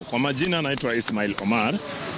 Kwa majina naitwa Ismail Omar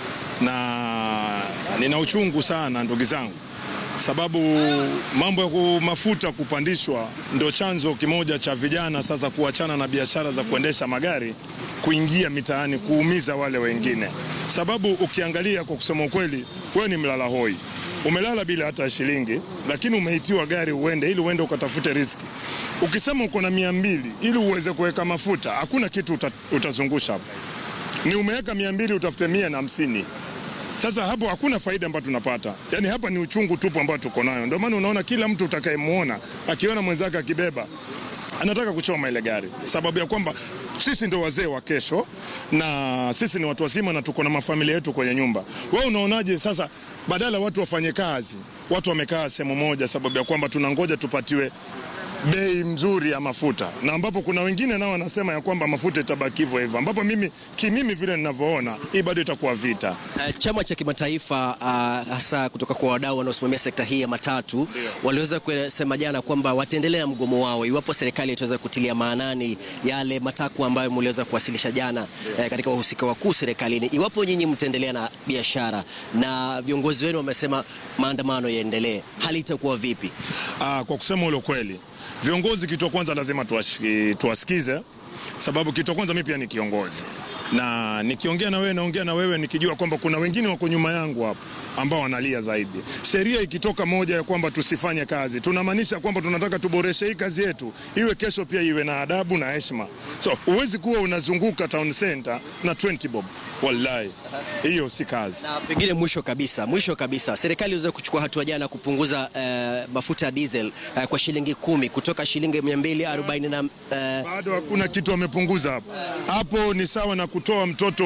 na nina uchungu sana ndugu zangu, sababu mambo ya ku- mafuta kupandishwa ndio chanzo kimoja cha vijana sasa kuachana na biashara za kuendesha magari kuingia mitaani kuumiza wale wengine, sababu ukiangalia kwa kusema ukweli, wewe ni mlala hoi, umelala bila hata shilingi, lakini umeitiwa gari uende ili uende ukatafute riski. Ukisema uko na mia mbili ili uweze kuweka mafuta, hakuna kitu uta, utazungusha hapo ni umeweka mia mbili utafute mia na hamsini. Sasa hapo hakuna faida ambayo tunapata, yaani hapa ni uchungu tupu ambao tuko nayo. Ndio maana unaona kila mtu utakayemwona akiona mwenzake akibeba anataka kuchoma ile gari, sababu ya kwamba sisi ndio wazee wa kesho na sisi ni watu wazima na tuko na mafamilia yetu kwenye nyumba. Wewe unaonaje sasa, badala watu wafanye kazi, watu wamekaa sehemu moja, sababu ya kwamba tunangoja tupatiwe bei mzuri ya mafuta, na ambapo kuna wengine nao wanasema ya kwamba mafuta itabaki hivyo hivyo, ambapo mimi kimimi vile ninavyoona hii bado itakuwa vita. Uh, chama cha kimataifa uh, hasa kutoka kwa wadau wanaosimamia sekta hii ya matatu waliweza kusema jana kwamba wataendelea mgomo wao iwapo serikali itaweza kutilia maanani yale matakwa ambayo mliweza kuwasilisha jana eh, katika wahusika wakuu serikalini. Iwapo nyinyi mtaendelea na biashara na viongozi wenu wamesema maandamano yaendelee, hali itakuwa vipi? Aa, kwa kusema ule kweli, viongozi kitu cha kwanza lazima tuwashi- tuwasikize, sababu kitu cha kwanza mimi pia ni kiongozi na nikiongea na wewe naongea na wewe nikijua kwamba kuna wengine wako nyuma yangu hapo ambao wanalia zaidi. Sheria ikitoka moja ya kwamba tusifanye kazi, tunamaanisha kwamba tunataka tuboreshe hii kazi yetu iwe kesho pia iwe na adabu na heshima. So huwezi kuwa unazunguka town center na 20 bob, wallahi hiyo si kazi. Na pengine mwisho kabisa, mwisho kabisa, serikali iliweza kuchukua hatua jana kupunguza eh, mafuta ya diesel eh, kwa shilingi kumi kutoka shilingi 240 na eh, bado hakuna kitu wamepunguza hapo. Hapo ni sawa na kutoa mtoto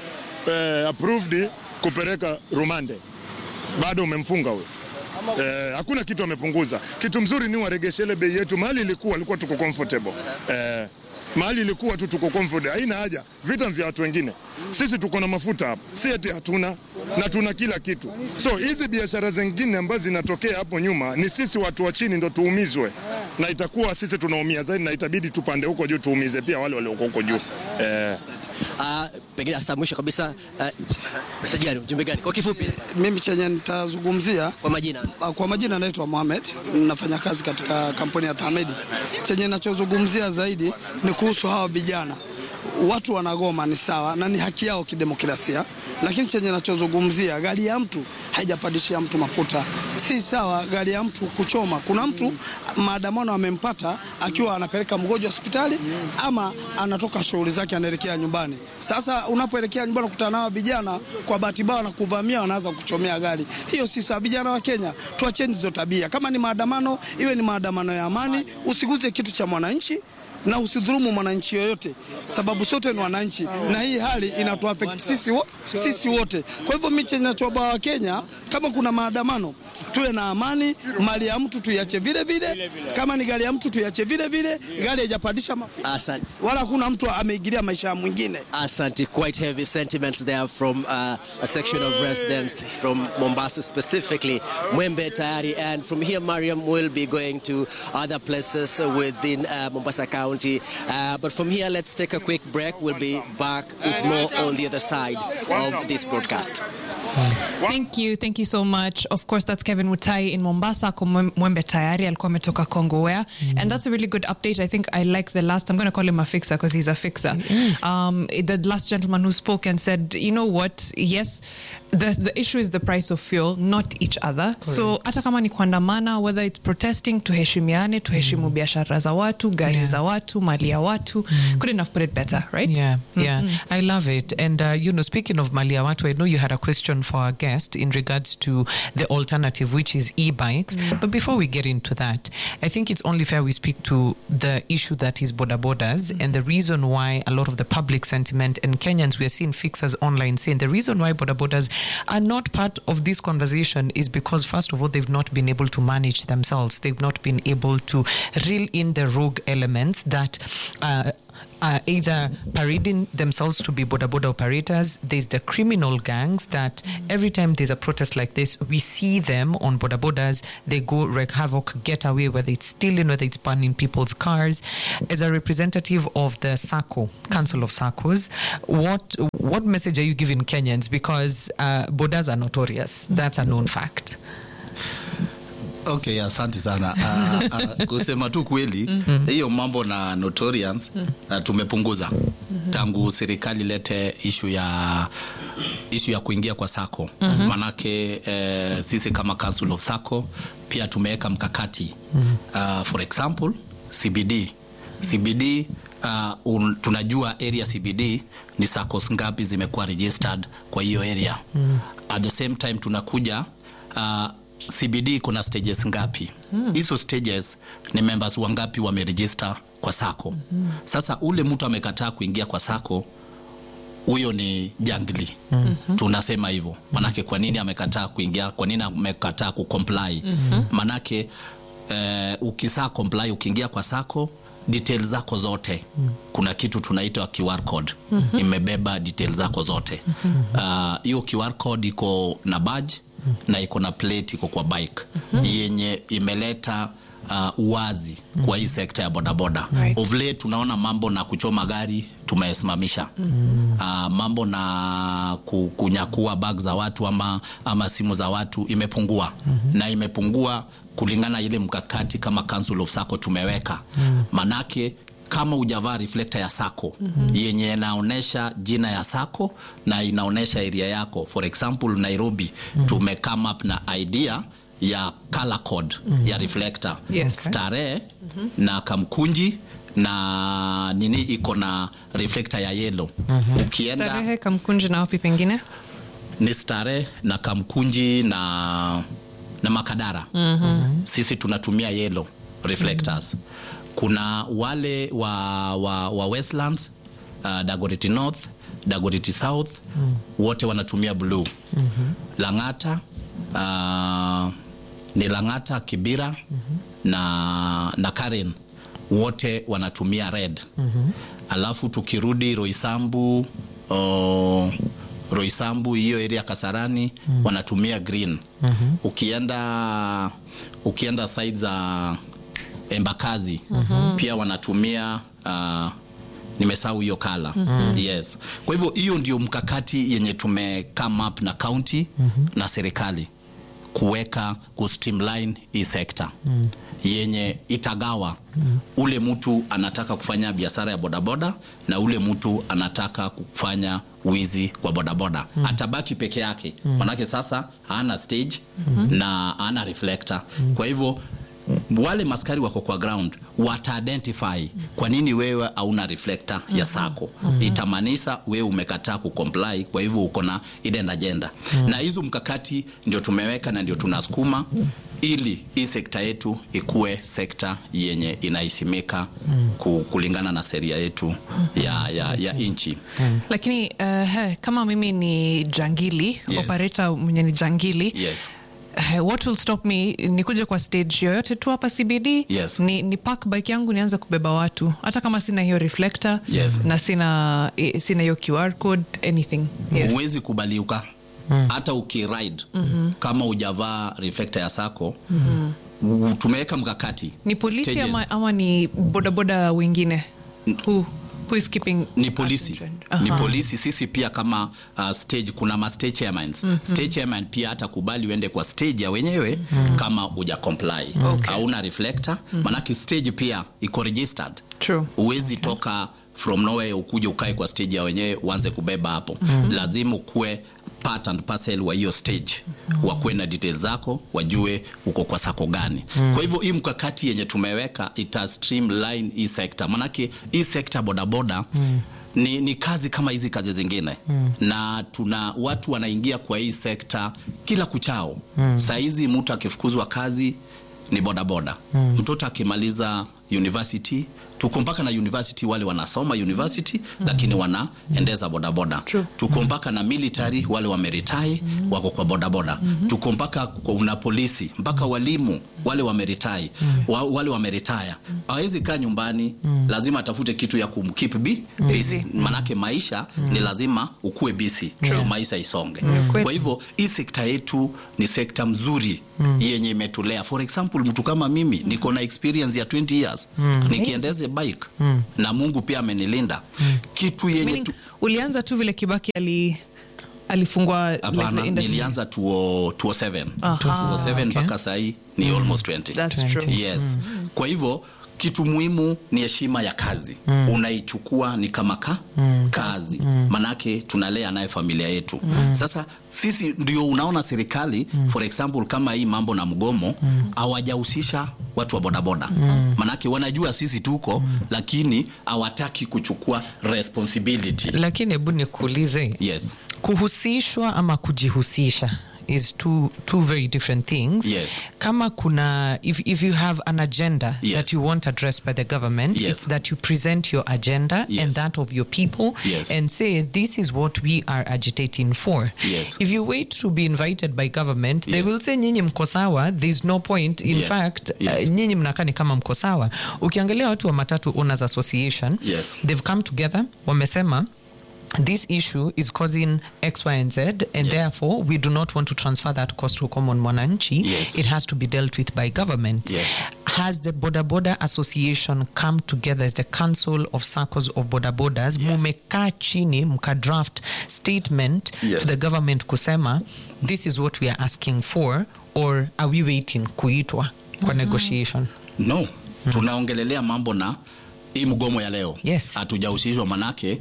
eh, approved kupeleka rumande, bado umemfunga huyo. Eh, hakuna kitu wamepunguza. Kitu mzuri ni waregeshe ile bei yetu mahali ilikuwa, ilikuwa tuko comfortable eh, mahali ilikuwa tu tuko comfortable, haina haja vita vya watu wengine. Sisi tuko na mafuta hapa, si eti hatuna na tuna kila kitu. So hizi biashara zingine ambazo zinatokea hapo nyuma ni sisi watu wa chini ndo tuumizwe, na itakuwa sisi tunaumia zaidi, na itabidi tupande huko juu tuumize pia wale walioko huko juu eh. ah, pengine hasa mwisho kabisa eh, message gani, ujumbe gani kwa kifupi, Mimi chenye nitazungumzia kwa majina? kwa majina naitwa Mohamed, nafanya kazi katika kampuni ya Tamedi. Chenye nachozungumzia zaidi ni kuhusu hawa vijana. Watu wanagoma ni sawa na ni haki yao kidemokrasia, lakini chenye nachozungumzia, gari ya mtu haijapandishia mtu mafuta. Si sawa gari ya mtu kuchoma. Kuna mtu maandamano amempata akiwa anapeleka mgonjwa hospitali ama anatoka shughuli zake anaelekea nyumbani. Sasa unapoelekea nyumbani kukutana nao vijana kwa bahati mbaya na kuvamia, wanaanza kuchomea gari. Hiyo si sawa. Vijana wa Kenya, tuacheni hizo tabia. Kama ni maandamano, iwe ni maandamano ya amani, usiguze kitu cha mwananchi na usidhulumu mwananchi yoyote, sababu sote ni wananchi, na hii hali inatuaffect sisi, wo, sisi wote. Kwa hivyo mimi chenye nachoomba wa Kenya, kama kuna maandamano tuwe na amani, mali ya mtu tuiache vile vile, kama ni gari ya mtu tuiache vile vile, gari haijapandisha mafuta Asante. wala hakuna mtu ameingilia maisha ya mwingine. Asante. Quite heavy sentiments there from uh, a section of residents from Mombasa specifically, Mwembe Tayari. And from here, Mariam will be going to other places within uh, Mombasa County. Uh, but from here, let's take a quick break. We'll be back with more on the other side of this broadcast. Thank you, thank you so much. Of course, that's Kevin Mutai in Mombasa. Kwa Mwe- Mwembe tayari alikuwa ametoka Congo where, and that's a really good update. I think I like the last. I'm going to call him a fixer because he's a fixer. Um, the last gentleman who spoke and said, you know what? Yes, the the issue is the price of fuel, not each other. So hata kama ni kuandamana, whether it's protesting, tuheshimiane, tuheshimu biashara za watu, gari Yeah. za watu, mali ya watu. Couldn't have put it better, right? Yeah, yeah. I love it. And, uh, you know, speaking of Malia Watu, I know you had a question for our guest in regards to the alternative, which is e bikes. But before we get into that, I think it's only fair we speak to the issue that is border borders and the reason why a lot of the public sentiment and Kenyans, we are seeing fixers online saying the reason why border borders are not part of this conversation is because, first of all, they've not been able to manage themselves. They've not been able to reel in the rogue elements that. Uh, are either parading themselves to be boda boda operators. There's the criminal gangs that every time there's a protest like this, we see them on boda bodas. They go wreak havoc, get away, whether it's stealing, whether it's burning people's cars. As a representative of the SACCO, Council of SACCOs, what what message are you giving Kenyans? Because uh, bodas are notorious. That's a known fact. Okay, asante sana. Uh, uh, kusema tu kweli hiyo mambo na notorians uh, tumepunguza tangu serikali lete ishu ya ishu ya kuingia kwa sako manake eh, sisi kama Council of Sacco pia tumeweka mkakati uh, for example CBD CBD uh, un, tunajua area CBD ni SACCOs ngapi zimekuwa registered kwa hiyo area at the same time tunakuja uh, CBD kuna stages ngapi hizo stages ni members wangapi wameregister kwa sako sasa ule mtu amekataa kuingia kwa sako huyo ni jangli tunasema hivyo manake kwa nini amekataa kuingia kwa nini amekataa kucomply manake eh, ukisaa comply ukiingia kwa sako details zako zote kuna kitu tunaita QR code imebeba details zako zote Ah, hiyo QR code iko na badge na iko na plate iko kwa bike yenye imeleta uh, uwazi kwa hii sekta ya bodaboda Right. of late tunaona mambo na kuchoma gari tumesimamisha mm. uh, mambo na ku- kunyakua bag za watu ama, ama simu za watu imepungua mm-hmm. na imepungua kulingana ile mkakati kama Council of Sacco tumeweka mm. manake kama ujavaa reflector ya sako mm-hmm. yenye inaonyesha jina ya sako na inaonyesha area yako for example Nairobi mm-hmm. tume come up na idea ya color code mm-hmm. ya reflector Yes. starehe mm-hmm. na kamkunji na nini iko na reflector ya yellow mm-hmm. ukienda tarehe kamkunji na wapi pengine ni starehe na kamkunji na na makadara mm-hmm. sisi tunatumia yellow reflectors mm-hmm. kuna wale wa, wa, wa westlands uh, dagoreti north dagoreti south mm. wote wanatumia blue mm-hmm. langata uh, ni langata kibira mm-hmm. na, na karen wote wanatumia red mm-hmm. alafu tukirudi roisambu uh, roisambu hiyo area kasarani mm. wanatumia green mm-hmm. ukienda ukienda side za embakazi mm-hmm. pia wanatumia uh, nimesahau hiyo kala mm-hmm. yes kwa hivyo hiyo ndio mkakati yenye tume come up na county mm-hmm. na serikali kuweka kustreamline hii sekta mm. yenye itagawa mm. ule mtu anataka kufanya biashara ya bodaboda na ule mtu anataka kufanya wizi kwa bodaboda mm. atabaki peke yake mm. manake sasa hana stage mm-hmm. na hana reflector mm. kwa hivyo wale maskari wako kwa ground wataidentify kwa nini wewe hauna reflector mm-hmm. ya sako mm-hmm. itamaanisha wewe umekataa kucomply kwa hivyo uko na hidden agenda mm-hmm. na hizo mkakati ndio tumeweka na ndio tunasukuma ili hii sekta yetu ikuwe sekta yenye inaheshimika mm. kulingana na sheria yetu ya, ya, ya nchi mm. lakini uh, he, kama mimi ni jangili Yes. operator mwenye ni jangili yes. Eh, what will stop me nikuje kwa stage yoyote tu hapa cbd Yes. ni, ni park bike yangu nianze kubeba watu hata kama sina hiyo reflector Yes. na sina eh, sina hiyo qr code anything yes. huwezi kubaliuka hata ukiride mm-hmm. kama ujavaa reflector ya sako mm-hmm. tumeweka mkakati ni polisi Stages. ama, ama ni bodaboda wengine who, who is keeping ni polisi us in trend? ni Aha. polisi sisi pia kama uh, stage kuna ma stage chairmans mm-hmm. stage chairman pia hata kubali uende kwa stage ya wenyewe mm-hmm. kama uja comply Okay. hauna reflector mm-hmm. manake stage pia iko registered True. huwezi okay. toka from nowhere ukuje ukae kwa stage ya wenyewe uanze kubeba hapo mm-hmm. lazima ukuwe part and parcel wa hiyo stage mm-hmm. wakuwe na details zako wajue uko kwa sako gani mm-hmm. kwa hivyo hii mkakati yenye tumeweka ita streamline hii sekta manake hii sekta bodaboda mm-hmm ni, ni kazi kama hizi kazi zingine mm. na tuna watu wanaingia kwa hii sekta kila kuchao mm. sahizi mtu akifukuzwa kazi ni bodaboda mm. mtoto akimaliza university tuko mpaka na university wale wanasoma university lakini wanaendeza bodaboda tuko mpaka na military wale wameritai wako kwa bodaboda tuko mpaka kuna polisi mpaka walimu wale wameritai wa, wale wameritaya hawezi kaa nyumbani lazima atafute kitu ya kumkeep bi busy manake maisha ni lazima ukue busy ndio maisha isonge kweli. kwa hivyo hii sekta yetu ni sekta mzuri yenye imetulea for example mtu kama mimi niko na experience ya 20 years nikiendeze bike na mungu pia amenilinda kitu yenye Meaning, tu, ulianza tu vile kibaki ali alifungua like, hapana the industry. nilianza 20- 2007 Aha. 2007 mpaka sahii ni almost 20 That's true. yes kwa hivyo kitu muhimu ni heshima ya kazi unaichukua ni kama ka, kazi manake tunalea naye familia yetu sasa sisi ndio unaona serikali for example kama hii mambo na mgomo hawajahusisha watu wa bodaboda manake wanajua sisi tuko lakini hawataki kuchukua responsibility lakini hebu nikuulize yes kuhusishwa ama kujihusisha is two, two very different things Yes. kama kuna if, if you have an agenda Yes. that you want addressed by the government Yes. it's that you present your agenda and Yes. that of your people Yes. and say this is what we are agitating for Yes. if you wait to be invited by government they Yes. will say nyinyi mko sawa there's no point in Yes. fact Yes. uh, nyinyi mnakaa ni kama mko sawa ukiangalia watu wa matatu owners association Yes. they've come together wamesema this issue is causing X, Y, and Z, and Yes. therefore we do not want to transfer that cost to common mwananchi. Yes. It has to be dealt with by government. Yes. Has the Boda Boda Association come together as the Council of Circles of Boda Bodas? Mumekaa chini mka draft statement Yes. to the government kusema this is what we are asking for, or are we waiting kuitwa kwa negotiation? no tunaongelelea mambo na hii mgomo ya leo Yes. hatujahusishwa manake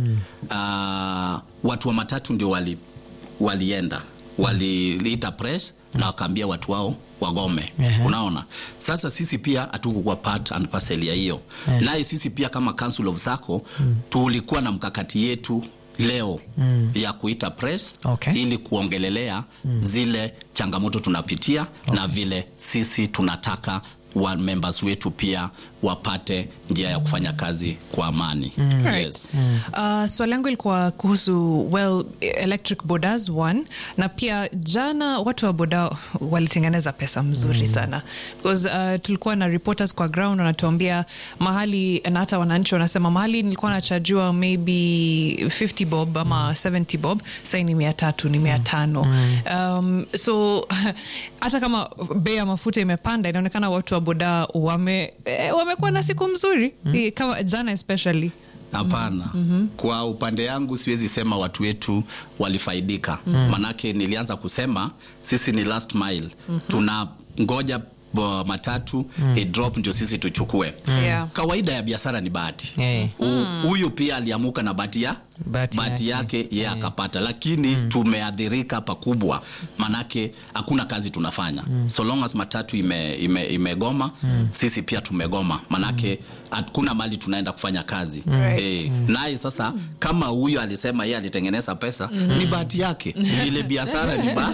ah, watu wa matatu ndio wali, walienda waliita press na wakaambia watu wao wagome Ehe. unaona sasa sisi pia hatukukuwa part and parcel ya hiyo naye sisi pia kama council of sacco tulikuwa na mkakati yetu leo ya kuita press Okay. ili kuongelelea zile changamoto tunapitia na vile sisi tunataka wa members wetu pia wapate njia ya kufanya kazi kwa amani yes. Uh, swali langu ilikuwa kuhusu well electric bodas one na pia jana watu wa boda walitengeneza pesa mzuri sana because uh, tulikuwa na reporters kwa ground wanatuambia mahali na hata wananchi wanasema mahali nilikuwa nachajiwa maybe 50 bob ama 70 bob sai ni mia tatu ni mia tano um, so hata kama bei ya mafuta imepanda inaonekana watu wa boda wame, eh, wamekuwa na siku mzuri mm. kama jana especially hapana kwa upande yangu siwezi sema watu wetu walifaidika manake nilianza kusema sisi ni last mile tuna ngoja bo- matatu mm. drop ndio sisi tuchukue Yeah. kawaida ya biashara ni bahati Yeah. U- huyu pia aliamuka na bahati ya Bahati bahati yake. yake ye akapata lakini tumeadhirika pakubwa manake hakuna kazi tunafanya so long as matatu ime, ime, imegoma sisi pia tumegoma manake hakuna mali tunaenda kufanya kazi Right. Eh, naye sasa kama huyo alisema ye alitengeneza pesa ni bahati yake vile biashara ni ba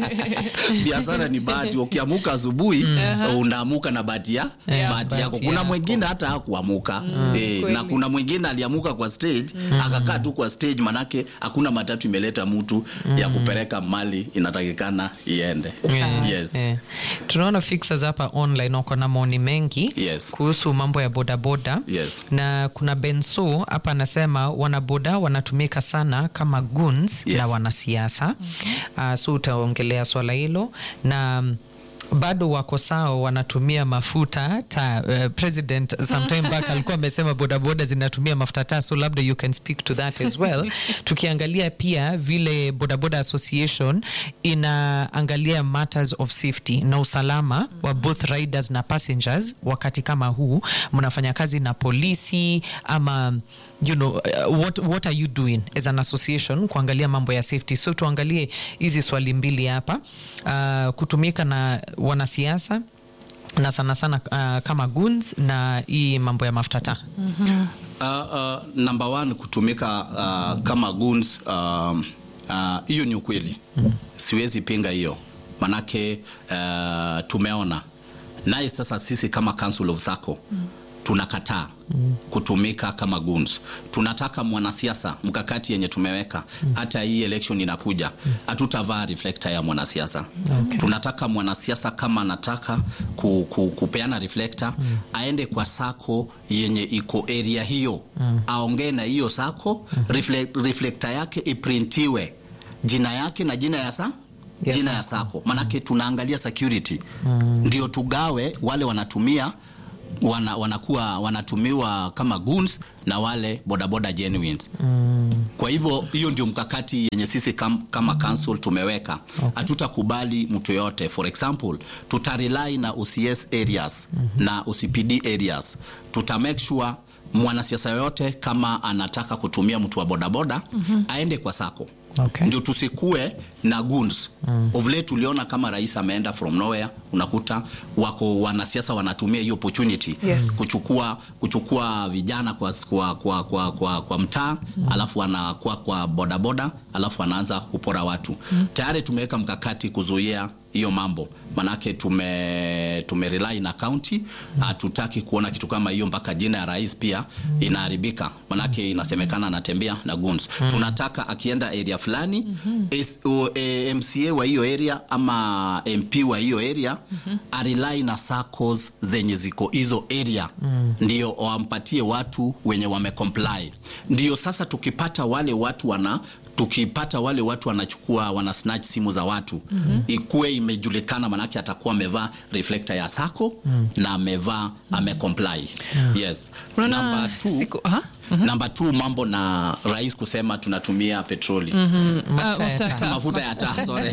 biashara ni bahati ukiamuka asubuhi unaamuka na bahati ya Yeah. bahati yako Bahati kuna yako. mwingine hata hakuamuka eh, Kweli. na kuna mwingine aliamuka kwa stage akakaa tu kwa stage manake hakuna matatu imeleta mtu ya kupeleka mali inatakikana iende Yeah, yes yeah. tunaona fixers hapa online wako na maoni mengi Yes. kuhusu mambo ya bodaboda Yes. na kuna benso hapa anasema wanaboda wanatumika sana kama guns Yes. na wanasiasa uh, so utaongelea swala hilo na mm, bado wako sawa wanatumia mafuta ta uh, president sometime back alikuwa amesema bodaboda zinatumia mafuta taa so labda you can speak to that as well tukiangalia pia vile bodaboda association inaangalia matters of safety na usalama wa both riders na passengers wakati kama huu mnafanya kazi na polisi ama you know, uh, what, what are you doing as an association kuangalia mambo ya safety so tuangalie hizi swali mbili hapa uh, kutumika na wanasiasa na sana sana uh, kama guns na hii mambo ya mafuta taa Uh, uh, number one kutumika uh, kama goons um, uh, hiyo ni ukweli siwezi pinga hiyo manake uh, tumeona naye sasa sisi kama council of sacco tunakataa kutumika kama goons. Tunataka mwanasiasa, mkakati yenye tumeweka hata hii election inakuja, hatutavaa reflector ya mwanasiasa. Tunataka mwanasiasa kama anataka ku, ku, kupeana reflector aende kwa sako yenye iko area hiyo, aongee na hiyo sako, reflect, reflector yake iprintiwe jina yake na jina ya sa Yes. jina ya sako, manake tunaangalia security ndio tugawe wale wanatumia wana, wanakuwa wanatumiwa kama goons na wale bodaboda genuines. Kwa hivyo hiyo ndio mkakati yenye sisi kam, kama council tumeweka. Hatutakubali mtu yote. For example, tutarely na OCS areas na OCPD areas. Tuta make sure mwanasiasa yoyote kama anataka kutumia mtu wa bodaboda aende kwa sako Okay. ndio tusikue na goons mm. of late tuliona kama rais ameenda from nowhere unakuta wako wanasiasa wanatumia hiyo opportunity Yes. kuchukua kuchukua vijana kwa, kwa, kwa, kwa, kwa, kwa mtaa mm. alafu anakuwa kwa bodaboda alafu anaanza kupora watu mm. tayari tumeweka mkakati kuzuia hiyo mambo manake tume, tume rely na county hatutaki kuona kitu kama hiyo mpaka jina ya rais pia inaharibika manake inasemekana anatembea na goons tunataka akienda area fulani S- o- eh, MCA wa hiyo area ama MP wa hiyo area arely na circles zenye ziko hizo area ndio wampatie watu wenye wamecomply ndio sasa tukipata wale watu wana tukipata wale watu wanachukua wana snatch simu za watu mm-hmm. ikuwe imejulikana manake atakuwa amevaa reflector ya sako mm. na amevaa amecomply yes Unaona number two, siku- aha. number two mambo na rais kusema tunatumia petroli Mafuta Ah, ya mafuta taa. ya taa. mafuta ya taa sorry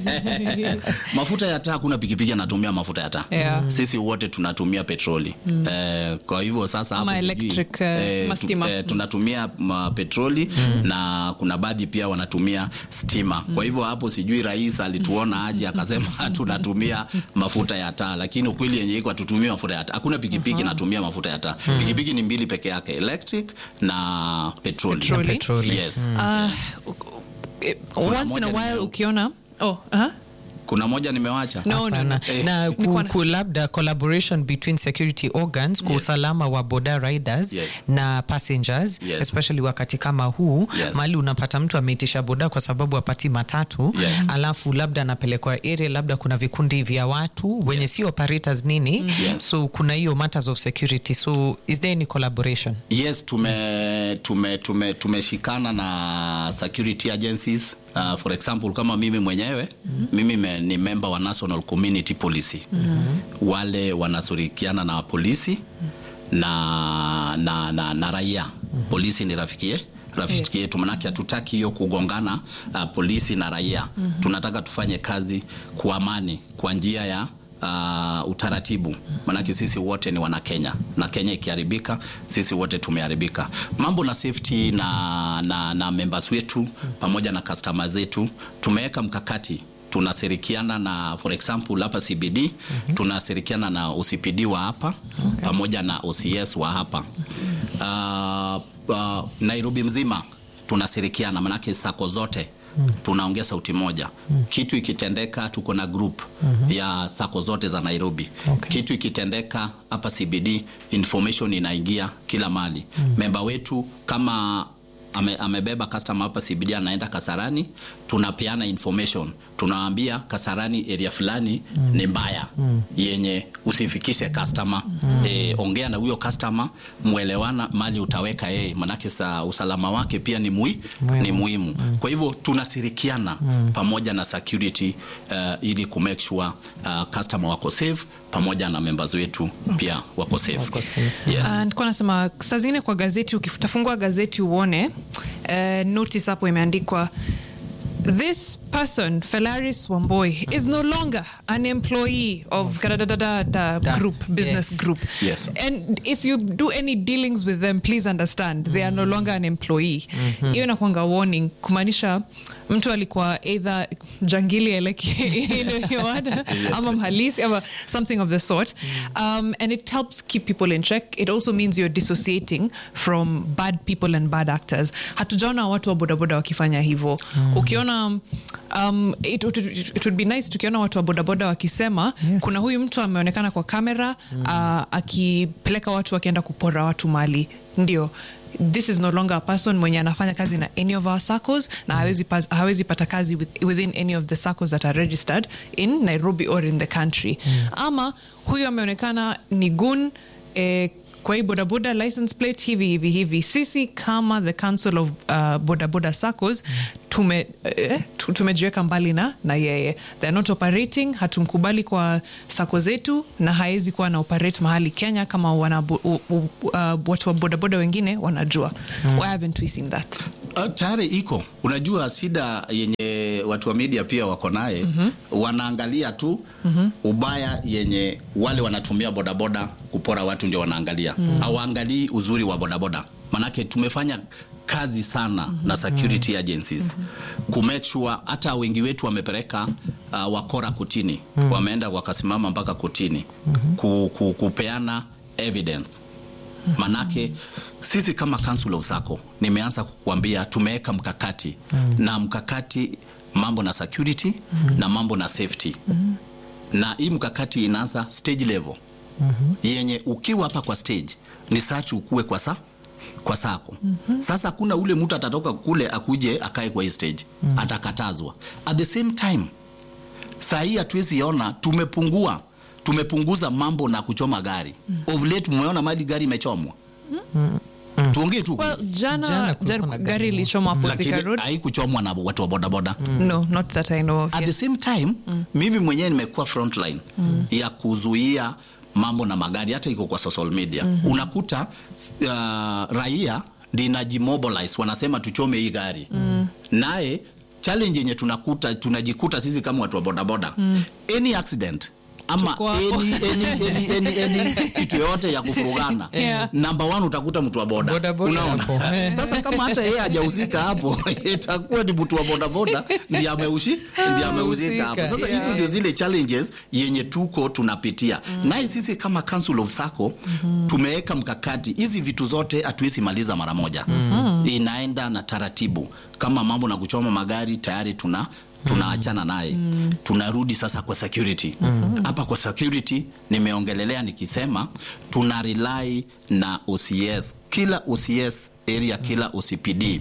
mafuta ya taa hakuna pikipiki anatumia mafuta ya taa Yeah. sisi wote tunatumia petroli eh, kwa hivyo sasa Ama hapo sijui, electric, eh, mastima. eh, tunatumia ma petroli na kuna baadhi pia wanatumia stima kwa hivyo hapo sijui rais alituona aje akasema tunatumia mafuta ya taa lakini ukweli yenye iko hatutumii mafuta ya taa hakuna pikipiki inatumia mafuta ya taa pikipiki ni mbili peke yake electric na petroli, Petroli. Petroli. yes Ah, eh, once in moja a while nime- ukiona oh, aha. kuna moja nimewacha No, no, no. Hapana. Eh. na ku, Nikuwa na- ku labda collaboration between security organs kwa Yes. usalama wa boda riders Yes. na passengers Yes. especially wakati kama huu Yes. mahali unapata mtu ameitisha boda kwa sababu apati matatu Yes. alafu labda anapelekwa area labda kuna vikundi vya watu wenye si operators nini Yes. so kuna hiyo matters of security so is there any collaboration yes tume tume tume tumeshikana na security agencies uh, for example kama mimi mwenyewe mm-hmm. mimi me, ni member wa national community policy mm-hmm. wale wanashirikiana na polisi na, na, na, na raia mm-hmm. polisi ni rafikie rafiki yetu manake hatutaki hiyo kugongana uh, polisi na raia mm-hmm. tunataka tufanye kazi kwa amani kwa njia ya uh, utaratibu manake sisi wote ni wana Kenya na Kenya ikiharibika sisi wote tumeharibika mambo na safety na, na, na members wetu pamoja na customers zetu tumeweka mkakati tunashirikiana na for example hapa CBD mm-hmm. tunashirikiana na OCPD wa hapa okay. pamoja na OCS wa hapa uh, uh, Nairobi mzima tunashirikiana manake sako zote mm. tunaongea sauti moja mm. kitu ikitendeka tuko na group mm-hmm. ya sako zote za Nairobi Okay. kitu ikitendeka hapa CBD information inaingia kila mali mm. memba wetu kama ame, amebeba customer hapa CBD anaenda Kasarani, tunapeana information, tunawaambia Kasarani area fulani mm. ni mbaya mm. yenye usifikishe customer mm. e, ongea na huyo customer, mwelewana mali utaweka yeye, manake sa usalama wake pia ni mui, Muhimu. ni muhimu mm. kwa hivyo tunashirikiana mm. pamoja na security uh, ili ku make sure uh, customer wako safe pamoja na members wetu pia wako safe. Wako safe. Yes. Ah, nilikuwa nasema saa zingine kwa gazeti ukitafungua gazeti uone uh, notice hapo imeandikwa this person Felaris Wamboi is no longer an employee of da Da. group business Yes. group Yes. and if you do any dealings with them please understand they are no longer an employee hiyo inakwanga warning kumaanisha mtu alikuwa either jangili elekiwada ama mhalisi ama something of the sort um, and it helps keep people in check it also means you're dissociating from bad people and bad actors hatujaona watu wa bodaboda wakifanya hivyo ukiona um, it, it, it, it would be nice tukiona watu wa bodaboda wakisema Yes. kuna huyu mtu ameonekana kwa kamera mm. uh, akipeleka watu wakienda kupora watu mali ndio this is no longer a person mwenye anafanya kazi na any of our circles na hawezi, pas, hawezi pata kazi with, within any of the circles that are registered in nairobi or in the country ama huyu ameonekana ni gun eh, kwa hii bodaboda license plate hivi hivi hivi sisi kama the council of uh, bodaboda circles tume eh, tu- tumejiweka mbali na, na yeye they're not operating hatumkubali kwa sako zetu na haezi kuwa na operate mahali kenya kama wana, bu- u, u, uh, watu wa bodaboda wengine wanajua why haven't we seen that Uh, tayari iko unajua shida yenye watu wa media pia wako naye mm-hmm. wanaangalia tu mm-hmm. ubaya yenye wale wanatumia bodaboda kupora watu ndio wanaangalia mm-hmm. hawaangalii uzuri wa bodaboda manake tumefanya kazi sana mm-hmm. na security mm-hmm. agencies mm-hmm. kumake sure hata wengi wetu wamepeleka uh, wakora kutini mm-hmm. wameenda wakasimama mpaka kutini mm-hmm. ku, ku, kupeana evidence manake sisi kama council of sacco nimeanza kukuambia tumeweka mkakati mm. na mkakati mambo na security mm. na mambo na safety mm. na hii mkakati inaanza stage level mm-hmm. yenye ukiwa hapa kwa stage ni sachi ukue kwa sa kwa sako mm-hmm. sasa kuna ule mtu atatoka kule akuje akae kwa hii stage mm. atakatazwa at the same time saa hii hatuwezi ona tumepungua tumepunguza mambo na kuchoma gari mm. of late mmeona mali gari imechomwa mm. tuongee tu well jana, Jana jana, kulikuwa na gari gari ilichoma hapo Thika lakini Road. haikuchomwa na watu wa bodaboda mm. no not that i know of at the yes. same time mm. mimi mwenyewe nimekuwa frontline mm. ya kuzuia mambo na magari hata iko kwa social media mm-hmm. unakuta uh, raia linajimobilize wanasema tuchome hii gari mm. naye challenge yenye tunakuta tunajikuta sisi kama watu wa bodaboda mm. any accident ama Tuko hapo. any, any, any, any, any kitu yoyote ya kufurugana Yeah. namba one utakuta mtu wa boda Bodaboda unaona hapo. sasa kama hata yeye hajahusika hapo itakuwa ni mtu wa bodaboda ndiye ameushi ndiye amehusika hapo sasa hizo ndio zile challenges yenye tuko tunapitia mm. naye sisi kama council of sacco mm-hmm. tumeweka mkakati hizi vitu zote hatuwezi maliza mara moja mm-hmm. inaenda na taratibu kama mambo na kuchoma magari tayari tuna tunaachana naye mm. tunarudi sasa kwa security hapa kwa security nimeongelelea nikisema tuna rely na OCS kila OCS area kila OCPD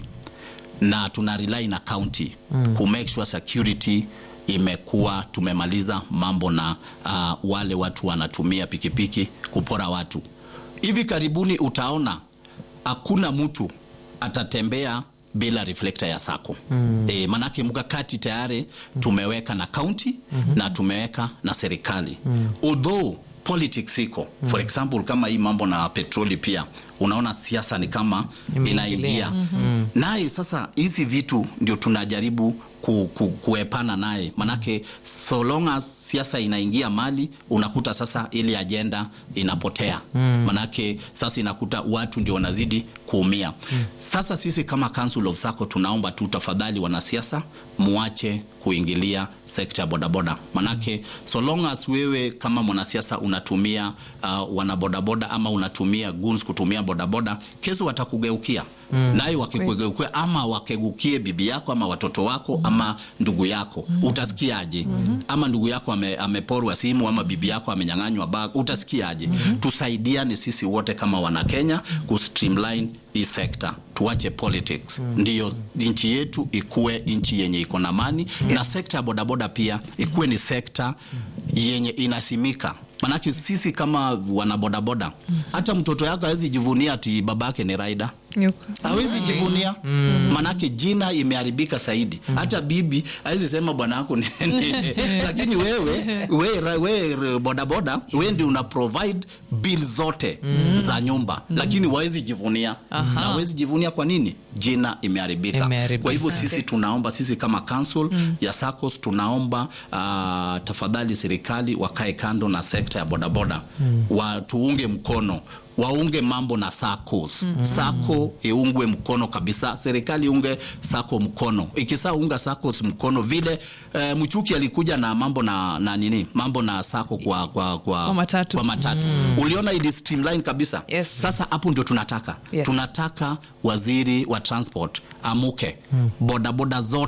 na tuna rely na county mm. ku make sure security imekuwa tumemaliza mambo na uh, wale watu wanatumia pikipiki kupora watu hivi karibuni utaona hakuna mtu atatembea bila reflector ya sako mm. e, manake mkakati tayari tumeweka na county mm-hmm. na tumeweka na serikali mm. although politics iko mm. for example kama hii mambo na petroli pia unaona siasa ni kama inaingia mm-hmm. naye sasa hizi vitu ndio tunajaribu ku, ku, kuepana naye manake so long as siasa inaingia mali unakuta sasa ili ajenda inapotea mm. manake sasa inakuta watu ndio wanazidi kuumia mm. sasa sisi kama council of sacco tunaomba tu tafadhali wanasiasa muache kuingilia sekta ya bodaboda manake so long as wewe kama mwanasiasa unatumia uh, wanabodaboda ama unatumia guns kutumia bodaboda kesho watakugeukia mm. naye wakikugeukia ama wakegukie bibi yako ama watoto wako mm. ama ndugu yako mm. utasikiaje mm. ama ndugu yako ame, ameporwa simu ama bibi yako amenyang'anywa bag utasikiaje mm. tusaidiane sisi wote kama wana Kenya ku streamline hii sekta tuache politics mm. ndiyo nchi yetu ikuwe nchi yenye iko na amani yes. na sekta ya bodaboda pia ikuwe ni sekta yenye inasimika manake sisi kama wanabodaboda hata mtoto yako hawezi jivunia ati babake ni raida Yuko. hawezi jivunia mm. manake jina imeharibika zaidi hata bibi hawezi sema bwana wako ni, ni, lakini wewe we, ra- we bodaboda we ndi una provide bill zote mm. za nyumba mm. lakini wawezi jivunia na hawezi jivunia kwa nini jina imeharibika Imeharibika. kwa hivyo sisi tunaomba sisi kama council mm. ya SACCOS tunaomba uh, tafadhali serikali wakae kando na sekta ya bodaboda mm. watuunge mkono waunge mambo na SACCOS mm-hmm. sako iungwe mkono kabisa serikali iunge sako mkono ikisaunga SACCOS mkono vile eh, mchuki alikuja na mambo na, na nini mambo na sako kwa, kwa, kwa, Kwa matatu. kwa matatu. Mm. uliona ili streamline kabisa Yes. sasa hapo ndio tunataka Yes. tunataka waziri wa transport amuke mm. bodaboda zote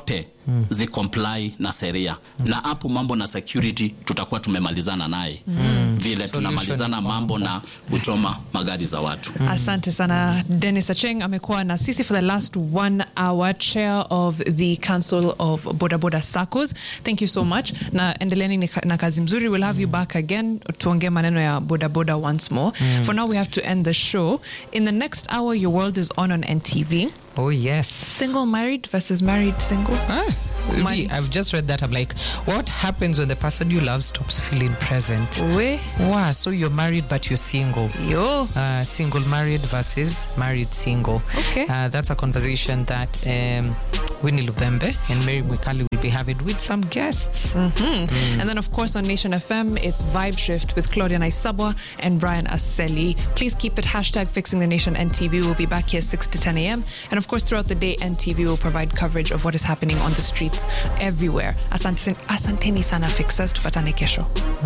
zicomply na sheria na hapo mambo na security tutakuwa tumemalizana naye vile tunamalizana mambo na kuchoma magari za watu Asante sana. Dennis Acheng amekuwa na sisi for the last one hour, chair of the Council of Boda Boda Saccos. Thank you so much. Na endeleeni ni- na kazi mzuri. We'll have you back again tuongee maneno ya boda boda once more. For now we have to end the show. In the next hour your world is on on NTV. Oh, yes. Single married versus married single. Ah, Money. me, I've just read that. I'm like, what happens when the person you love stops feeling present? We Wow, so you're married but you're single. yo. Uh, single married versus married single. Okay. Uh, that's a conversation that um, Winnie Lubembe and Mary Mwikali will be having with some guests. And then, of course, on Nation FM, it's Vibe Shift with Claudia Naisabwa and Brian Aseli. Please keep it hashtag Fixing the Nation NTV. We'll be back here 6 to 10 a.m. And of course, throughout the day, NTV will provide coverage of what is happening on the streets everywhere. Asante, asanteni sana fixers. Tupatane kesho.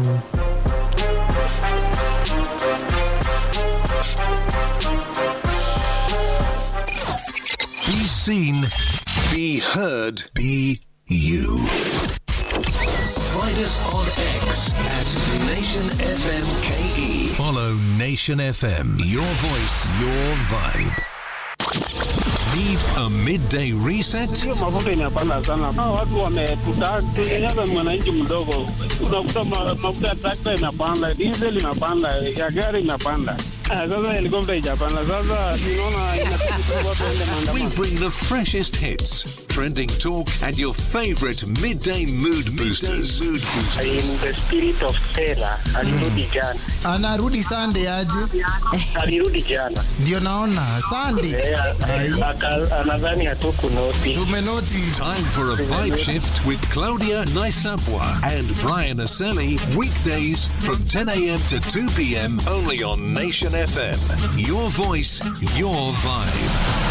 Be seen, be heard, be you. Find us on X at Nation FM KE. Follow Nation FM. Your voice, your vibe. Need a midday reset? Hiyo mafuta inapanda sana. Hao watu wametutengeneza mwananchi mdogo, unakuta ma- mafuta ya trakta inapanda, diesel inapanda, ya gari inapanda. Ah, Sasa helikopta ijapanda. Sasa ninaona inabidi tu watu waende We maandamano. bring the freshest hits, trending talk, and your favorite midday mood boosters. mood boosters. In the spirit of Stella, alirudi jana. anarudi Sunday aje? Alirudi jana. Ndio naona Sunday. Eh, aka- anadhani hatuku noti. Tumenoti. Time for a vibe shift with Claudia Naisabwa and Brian Aseli. Weekdays from 10 a.m. to 2 p.m. only on Nation FM. Your voice, your vibe.